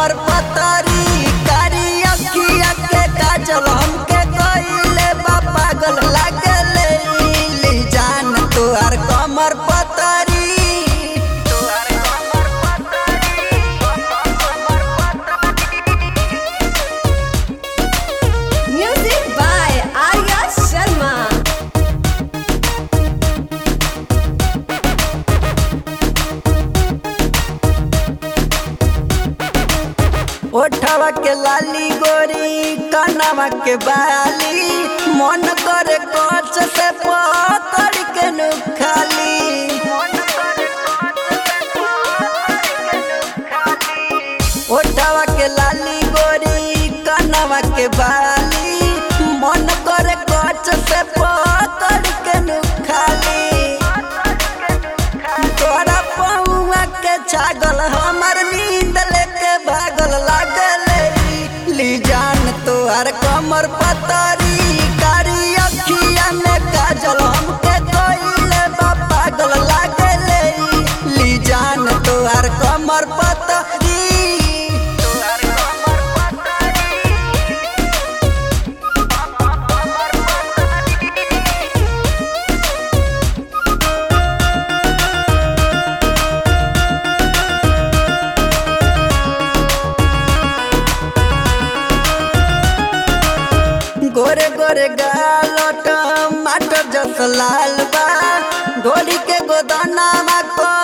कमर पतरी कारी अखिया के काजल हमके कइले बा पागल लागले ली जान तोहार कमर पतरी तोहार कमर Music by Arya Sharma. ओठवा के लाली गोरी कनवा के बाली मन करे कच से पकड़ के नुखाली ओठवा के लाली गोरी कनवा के बाली मन करे कच से पकड़ के नुखाली तोरा पौआ के छागल हमर नींद लेके भागल लागल ली जान तोहर कमर पतरी कारी अखिया में काजल हमके कोइले बा पागल लागल ली जान तोहर कमर पतरी तोहर कमर पतरी गोरे गोरे गालट माटर जस लाल बा ढोली के गोदाना को